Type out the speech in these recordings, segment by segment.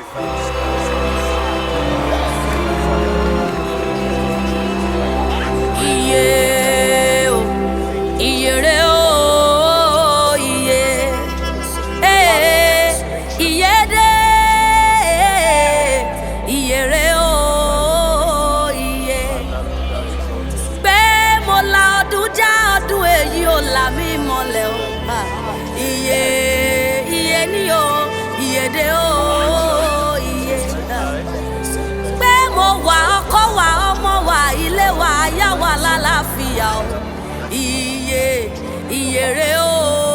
iye o iye re o iye ee iye de iye re o iye pé mo la ọdún já ọdún èyí ò là mí mọ́lẹ̀ o Ah, iye iye ni o iye de o iye. Ah pé mo wà ọkọ wà ọmọ wà ilé wà aya wà lálàáfíà o iye iyèrè o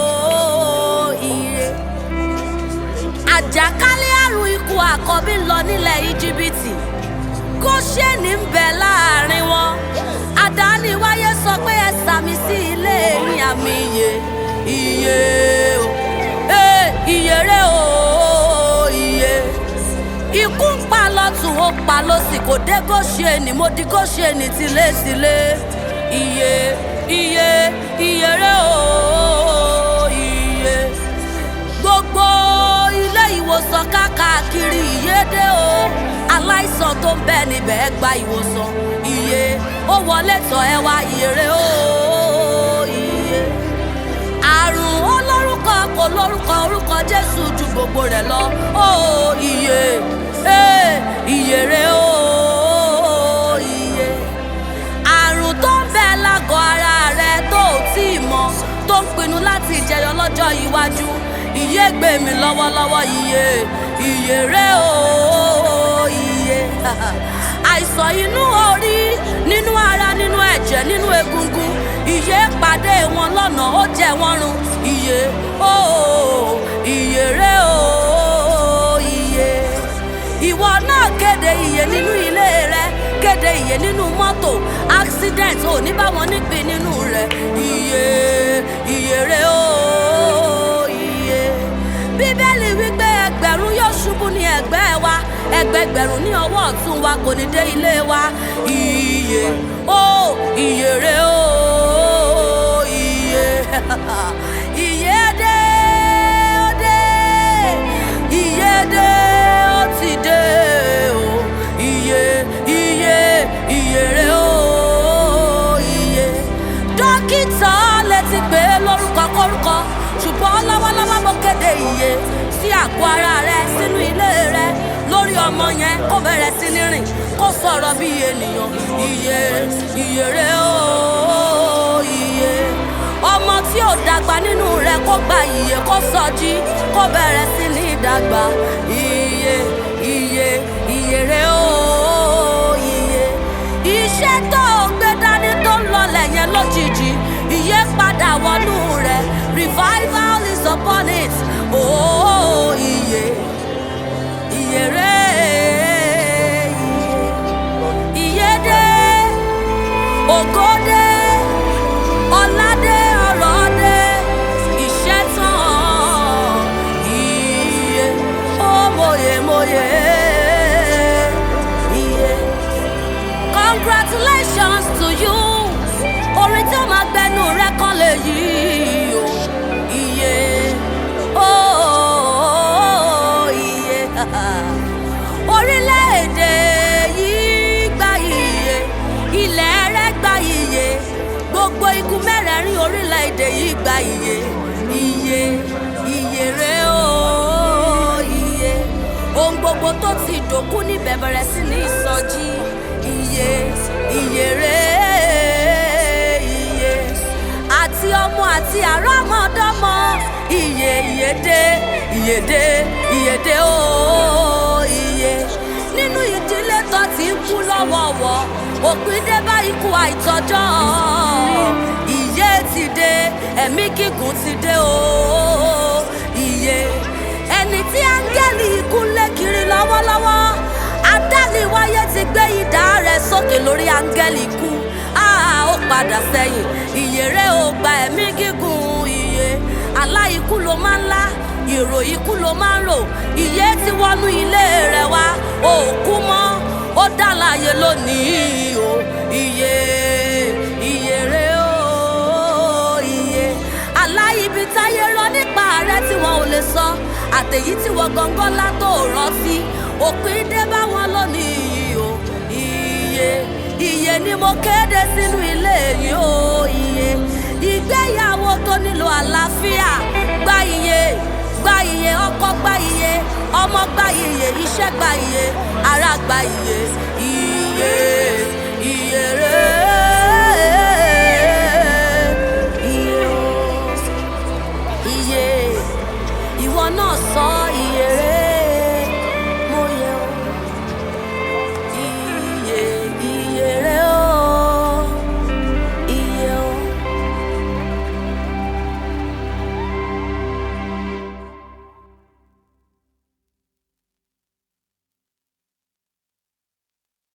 iye. àjàkálẹ̀ àrùn ikú àkọ́bí lọ nílẹ̀ íjíbítì góṣẹ́ni ń bẹ láàrin wọn àdániwáyé sọ pé ẹ sàmì sí ilé ní àmì iye iye o ee iyèrè o iye ikú ń pa lọ́tún ó pa lọ́sì kò dé góṣẹ́ni mo di góṣẹ́ni tilétilé iye iye iyèrè o iye gbogbo ilé ìwòsàn káàkiri ìyédè o aláìsàn tó ń bẹ níbẹ̀ gba ìwòsàn iye ó wọlé tọ̀ ẹ wá iyèrè o iye àrùn olórúkọ kò lórúkọ orúkọ jésù ju gbogbo rẹ̀ lọ ó iye ee iyèrè o iye àrùn tó ń bẹ lágọ̀ ara rẹ tó ò tí ì mọ tó ń pinnu láti jẹyọ lọ́jọ́ iwájú iye gbé mi lọ́wọ́lọ́wọ́ iye iye rẹ o iye àìsàn inú orí nínú ara nínú ẹ̀jẹ̀ nínú egungun iye pàdé wọn lọ́nà ó jẹ wọ́n run iye o iye rẹ o iye ìwọ náà kéde iye nínú ilé rẹ kéde iye nínú mọ́tò accident ò ní bá wọn nípìn nínú rẹ iye iye rẹ o iye bíbélì wípé ẹgbẹ̀rún yóò ṣubú ní ẹ̀gbẹ́ wa ẹgbẹgbẹ̀rún ní ọwọ́ ọ̀tún wa kò ní dé ilé wa iye o iye rẹ o iye iye dé ó dé iye dé ó ti dé o iye iye iye rẹ o iye dókítà lè ti pè é lórúkọ kórúkọ ṣùgbọ́n lọ́wọ́lọ́wọ́ mo kéde iye sí àgọ́ ara rẹ sínú ilé rẹ lórí ọmọ yẹn kó bẹ̀rẹ̀ sí ní rìn kó sọ̀rọ̀ bí ènìyàn iye iye rẹ o iye ọmọ tí ò dàgbà nínú rẹ kó gba iye kó sọjí kó bẹ̀rẹ̀ sí ní dàgbà iye iye iye rẹ o iye iṣẹ́ tó o gbé dání tó ń lọlẹ̀ yẹn lójijì iye padà wọnú rẹ revival is upon it oh iye iye rẹ iye iye dé ògo dé ọlá dé ọrọ̀ dé iṣẹ́ tán iye ó mòye mòye iye congratulations to you orin tí ó máa gbẹnu rẹ kan lè yí o iye ooo iye orílẹ̀-èdè yìí gba iye ilẹ̀ rẹ gba iye gbogbo igun mẹ́rẹ̀ẹ̀rin orílẹ̀-èdè yìí gba iye iye iye rẹ ooo iye ohun gbogbo tó ti dòkú níbẹ̀ bẹ̀rẹ̀ sí ní ìsọjí iye iye rẹ iye àti ọmọ àti àrọ́mọdọ́mọ iye iye dé iye dé iye dé ooo iye nínú ìdílé tó ti ń kú lọ́wọ́wọ́ òpin dé bá ikú àìtọ́jọ́ iye ti dé ẹ̀mí gígùn ti dé ooo iye ẹni tí áńgẹ́lì ikú lé kiri lọ́wọ́lọ́wọ́ adániwáyé ti gbé idà rẹ̀ sókè lórí áńgẹ́lì ikú áá ó padà sẹ́yìn iye rẹ̀ ó gba ẹ̀mí gígùn iye àlá ikú ló máa ń lá ìrò ikú ló máa ń rò iye ti wọnú ilé rẹ̀ wá òkú mọ́ ó dá láàyè lónìí o iye iye rẹ̀ ó iye àlá ibi táyé rọ nípa rẹ tí wọn ò lè sọ àtèyí tí wọn gangan lá tó rántí òpin dé bá wọn lónìí yìí o iye iye ni mo kéde sínú ilé yìí o iye ìgbéyàwó tó nílò àlàáfíà gba iye gba iye ọkọ gba iye ọmọ gba iye iṣẹ́ gba iye ara gba iye iye iye rẹ